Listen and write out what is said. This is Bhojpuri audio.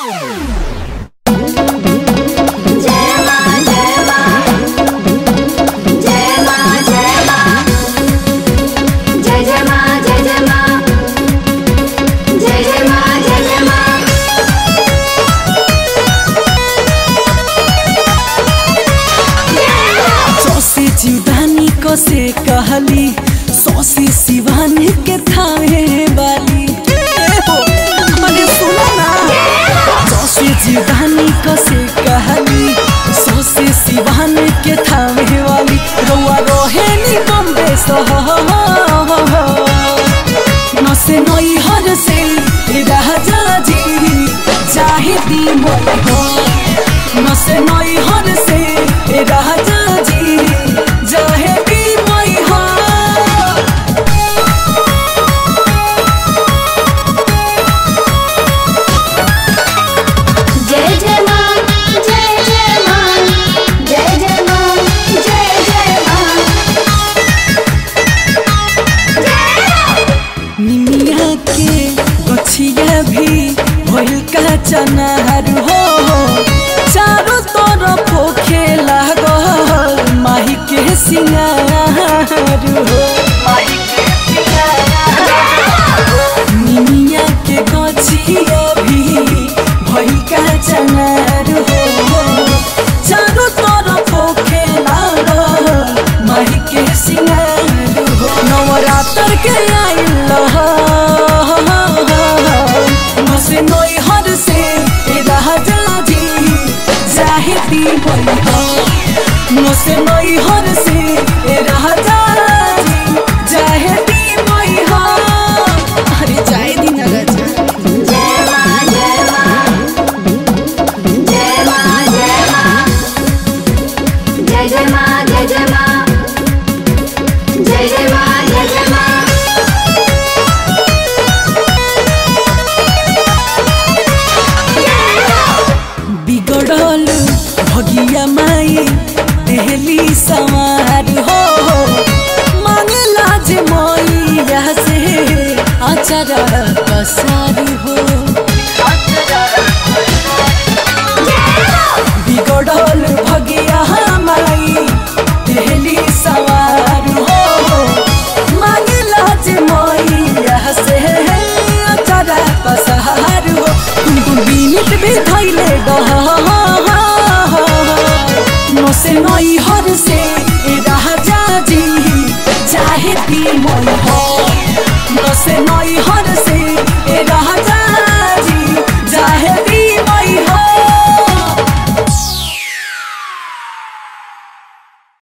से कहली सौसी सिवान के थावे वाली ए हो, अरे सुनो ना सौसी जीवानी को से कहली सौसी सिवान के थावे वाली रउआ रोहे नी बम्बे सह नसे नई हर से राजा जी चाहे दी मोई हो नसे नई हर से राजा जी चाहे दी मोई हो जय जय मां जय जय मां जय जय मां जय जय मां निमिया के गछिया भी भइल का चनार हो चारों तरफ खेला गल माही के सिंगार हो निमिया के गछिया भी भइल का चनार हो चारों तरफ खेला गल माही के सिंगार हो नवरात्र के आइल मसे नई हर से राजा जी जाहिदी भई हो मसे नई हर से राजा जी जाहिदी भई हो अरे जाए दी ना राजा जय मां जय मां जय मां जय मां जय जय मां जय जय मां जय जय मां जय जय मां बिगड़ल भगिया माई देहली सवार हो मांगला जे मैया से अचरा पसार हो बिगड़ल भगिया माई देहली सवार हो मांगला जे मैया से अचरा पसार हो तुम बीनित भी धैले डह नसे नई हर से राजा जी चाहे दी मोई हो नसे नई हर से राजा